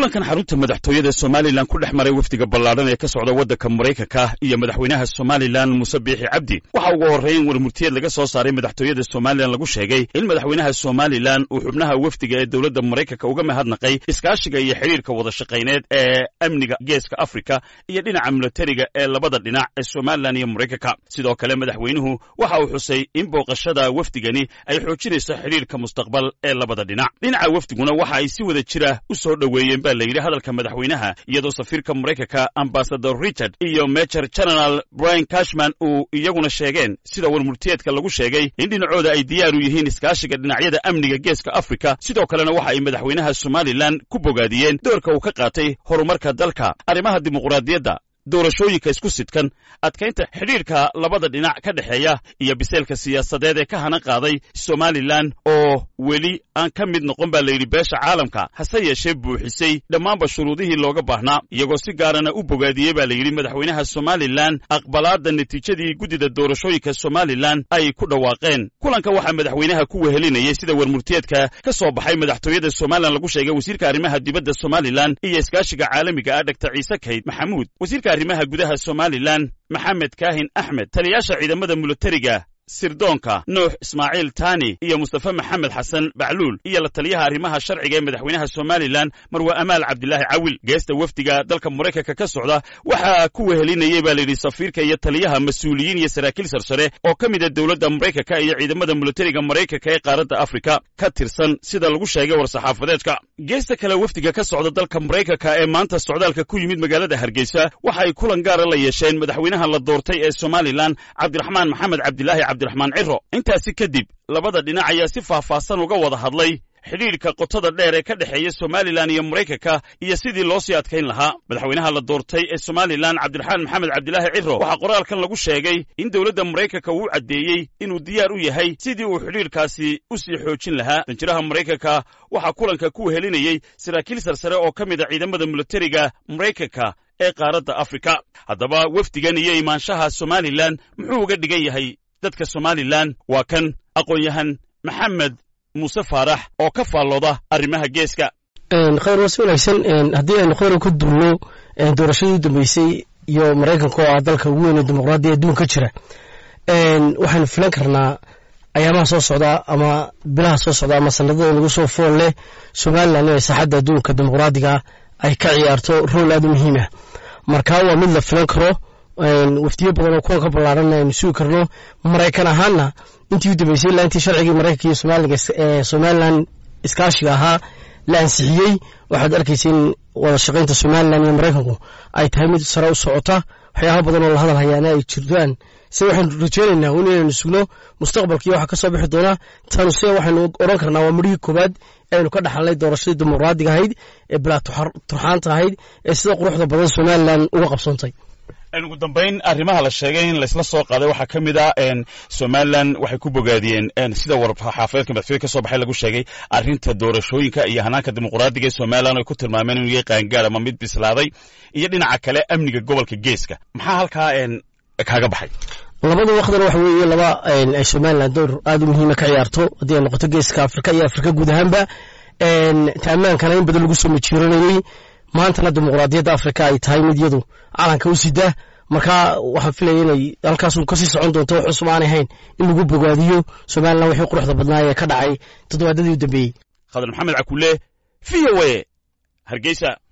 kulankan xarunta madaxtooyada somalilan ku dhex maray wafdiga ballaadhan ee ka socda waddanka maraykanka iyo madaxweynaha somalilan muuse biixi cabdi waxa ugu horreyn warmurtiyeed laga soo saaray madaxtooyada somalilan lagu sheegay in madaxweynaha somalilan uu xubnaha wafdiga ee dowladda maraykanka uga mahadnaqay iskaashiga iyo xidhiirka wada shaqayneed ee amniga geeska afrika iyo dhinaca milatariga ee labada dhinac ee somalilan iyo maraykanka sidoo kale madaxweynuhu waxa uu xusay in booqashada wafdigani ay xoojinayso xidhiirka mustaqbal ee labada dhinac dhinaca wafdiguna waxa ay si wada jira u soo dhoweeyeen baa la yidhi hadalka madaxweynaha iyadoo safiirka maraykanka ambasador richard iyo major general brian cashman uu iyaguna sheegeen sida warmurtiyeedka lagu sheegay in dhinacooda ay diyaar u yihiin iskaashiga dhinacyada amniga geeska afrika sidoo kalena waxa ay madaxweynaha somalilan ku bogaadiyeen doorka uu ka qaatay horumarka dalka arrimaha dimuqraadiyadda doorashooyinka isku sidkan adkaynta xidhiirka labada dhinac ka dhexeeya iyo biseelka siyaasadeed ee ka hana qaaday somalilan oo weli aan ka mid noqon baa layidhi beesha caalamka hase yeeshee buuxisay dhammaanba shuruudihii looga baahnaa iyagoo si gaarana u bogaadiyey baa layidhi madaxweynaha somalilan aqbalaadda natiijadii guddida doorashooyinka somalilan ay ku dhawaaqeen kulanka waxaa madaxweynaha ku wehelinayay sida warmurtiyeedka ka soo baxay madaxtooyada somalilan lagu sheegay wasiirka arrimaha dibadda somalilan iyo iskaashiga caalamiga ah dhaktar ciise kayd maxamuud wasiirka arrimaha gudaha somalilan maxamed kaahin axmed taliyaasha ciidamada milatariga sirdoonka nuux ismaaciil taani iyo mustafe maxamed xasan bacluul iyo la taliyaha arrimaha sharciga ee madaxweynaha somalilan marwa amaal cabdilaahi cawil geesta wafdiga dalka maraykanka ka socda waxaa ku wehelinayey baa layidhi safiirka iyo taliyaha mas-uuliyiin iyo saraakiil sarsare oo ka mid a dowladda maraykanka iyo ciidamada milatariga maraykanka ee qaaradda afrika ka tirsan sida lagu sheegay war-saxaafadeedka geesta kale wafdiga ka socda dalka maraykanka ee maanta socdaalka ku yimid magaalada hargeysa waxa ay kulan gaara la yeesheen madaxweynaha la doortay ee somalilan cabdiraxmaan maxamed cabdilaahi cabdiraxmaan ciro intaasi kadib labada dhinac ayaa si faahfaahsan uga wada hadlay xidhiidhka qotada dheer ee ka dhexeeya somalilan iyo maraykanka iyo sidii loo sii adkayn lahaa madaxweynaha la doortay ee somalilan cabdiraxmaan maxamed cabdilaahi ciro waxaa qoraalkan lagu sheegay in dowladda maraykanka uu caddeeyey inuu diyaar u yahay sidii uu xidhiidhkaasi u sii xoojin lahaa danjiraha maraykanka waxaa kulanka ku wehelinayey saraakiil sarsare oo ka mid a ciidamada milatariga maraykanka ee qaaradda afrika haddaba wafdigan iyo imaanshaha somalilan muxuu uga dhigan yahay dadka somalilan waa kan aqoon-yahan maxamed muuse faarax oo ka faallooda arrimaha geeska khayr waa si wanaagsan haddii aynu khayra ku duulno doorashadii u dambeysay iyo maraykanka oo ah dalka ugu weyn dimuqraadiya adduunka jira waxaynu filan karnaa ayaamaha soo socda ama bilaha soo socda ama sanadada lagu soo fool leh somalilan inay saaxadda adduunka dimuqraadiga ay ka ciyaarto rool aad u muhiim ah marka waa mid la filan karo wafdiyo badan oo kuwan ka ballaaran aynu sugi karno maraykan ahaanna intii u dambeysay ilaa intii sharcigii maraykanka iyo somaliga somalilan iskaashiga ahaa la ansixiyey waxaad arkaysa in wada shaqaynta somalilan iyo maraykanku ay tahay mid sare u socota waxyaaba badan oo la hadal hayaana ay jirtaan se waxaynu rajeynaynaa un inaynu sugno mustaqbalkii waxa ka soo bixi doona tanu se waxaynu odhan karnaa waa midhihii koowaad aynu ka dhaxalnay doorashadii dimuqraadiga ahayd ee bilaa turxaanta ahayd ee sida quruxda badan somalilan uga qabsoontay ugu dambayn arrimaha la sheegay in laysla soo qaaday waxaa ka mid ah somalilan waxay ku bogaadiyeen sida warxaafadeedka madaxtooyada ka soo baxay lagu sheegay arrinta doorashooyinka iyo hanaanka dimuqraadiga ee somalilan ay ku tilmaameen inuu yahay qaangaar ama mid bislaaday iyo dhinaca kale amniga gobolka geeska maxaa halkaa kaaga baxay labada waqdana waxa weeye laba ay somalilan door aad u muhiima ka ciyaarto haddii ay noqoto geeska afrika iyo afrika guud ahaanba taamaankana in badan lagu soo majiiranayey maantana dimuqraadiyadda afrika ay tahay mid yadu calanka u sida marka waxaan filaya inay halkaasu kasii socon doonto wax cusub aanay hayn in lagu bogaadiyo somalilan wixii quruxda badnaa ee ka dhacay toddobaadadii u dambeeyey khadar maxamed cakule v o a hargeysa